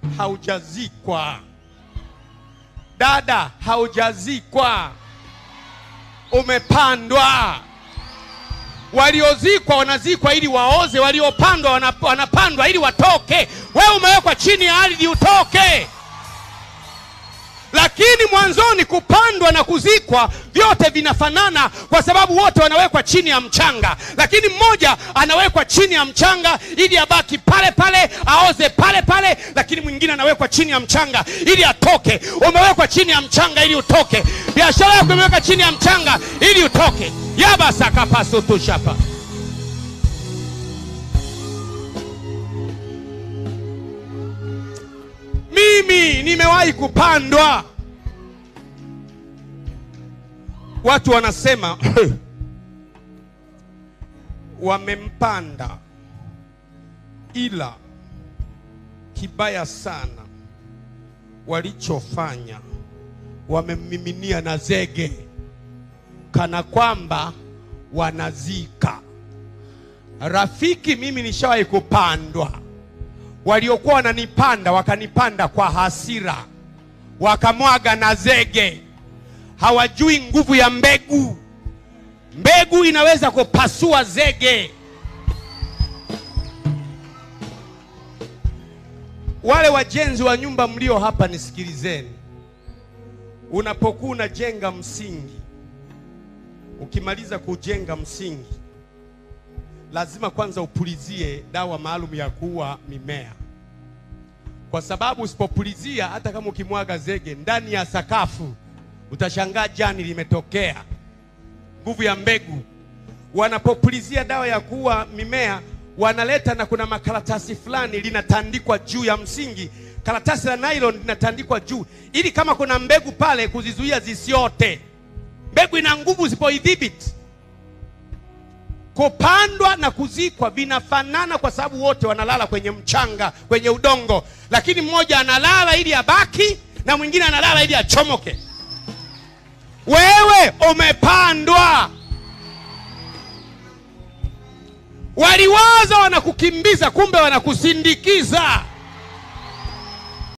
haujazikwa. Dada, haujazikwa, umepandwa. Waliozikwa wanazikwa ili waoze, waliopandwa wana- wanapandwa ili watoke. Wewe umewekwa chini ya ardhi utoke. Lakini mwanzoni kupandwa na kuzikwa vyote vinafanana, kwa sababu wote wanawekwa chini ya mchanga, lakini mmoja anawekwa chini ya mchanga ili abaki pale pale, aoze pale pale, lakini mwingine anawekwa chini ya mchanga ili atoke. Umewekwa chini ya mchanga ili utoke. Biashara yako imewekwa chini ya mchanga ili utoke. yabasakapasutushapa mimi nimewahi kupandwa. Watu wanasema wamempanda, ila kibaya sana walichofanya, wamemmiminia na zege, kana kwamba wanazika. Rafiki, mimi nishawahi kupandwa waliokuwa wananipanda wakanipanda kwa hasira, wakamwaga na zege. Hawajui nguvu ya mbegu. Mbegu inaweza kupasua zege. Wale wajenzi wa nyumba mlio hapa, nisikilizeni. Unapokuwa unajenga msingi, ukimaliza kujenga msingi lazima kwanza upulizie dawa maalum ya kuua mimea, kwa sababu usipopulizia, hata kama ukimwaga zege ndani ya sakafu, utashangaa jani limetokea. Nguvu ya mbegu. Wanapopulizia dawa ya kuua mimea, wanaleta na kuna makaratasi fulani linatandikwa juu ya msingi, karatasi la nylon linatandikwa juu, ili kama kuna mbegu pale kuzizuia zisiote. Mbegu ina nguvu usipoidhibiti kupandwa na kuzikwa vinafanana kwa sababu wote wanalala kwenye mchanga, kwenye udongo, lakini mmoja analala ili abaki na mwingine analala ili achomoke. Wewe umepandwa. Waliwaza wanakukimbiza, kumbe wanakusindikiza.